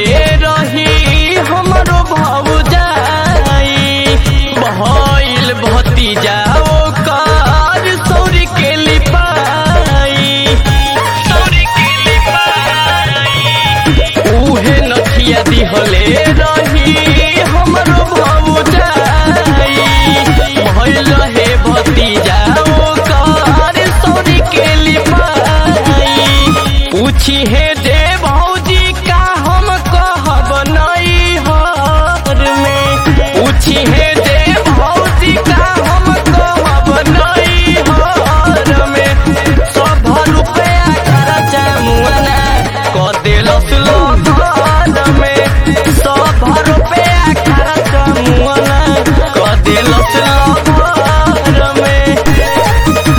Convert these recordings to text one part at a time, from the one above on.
रही हमरो भौजाई भइल भतीजा ओकर सौरी के लिपाई सौरी के लिपाई उहे नथिया दिहले रही हमरो भौजाई भइल हे भतीजा ओकर सौरी के लिपाई पूछी हे दे भौजी का हम कहब नहीं हर में पूछी हे दे भौजी का हम कहब नहीं हर में सब रुपया खर्चा मुआना क देलस लोधर में सब रुपया खर्चा मुआना क देलस लोधर में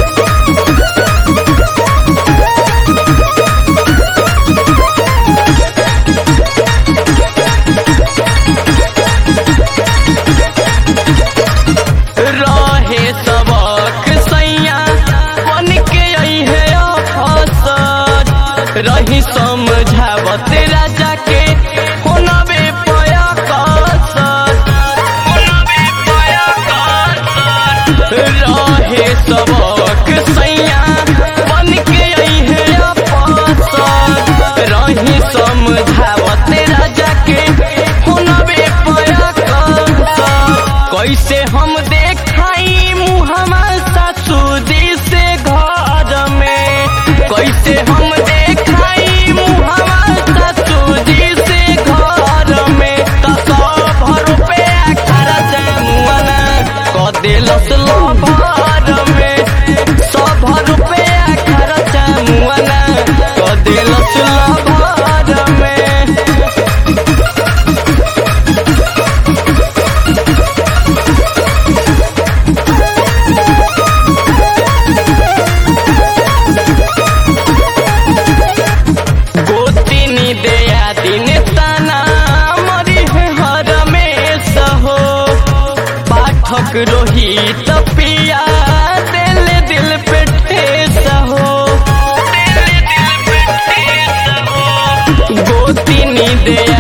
रहे सबक सैया बन के अइहे अफसर रही समझावत राजा के होनबे पया कसर होनबे पया कसर रहे सबक सैया बन के अइहे अफसर रही समझावत राजा के होनबे पया कसर कैसे हम देखाई मुहमा ससुदी से घर में कैसे हम देखाई मुहमा ससुदी से घर में त सब रुपया खर्चा मुआना क देलस लभर में सब रुपया खर्चा मुआना क देलस लभर में गोतिनी दया दिन तना मरी है हर में सहो पाठक रोहित पिया दिल दिल पे ठेस हो गोतिनी दया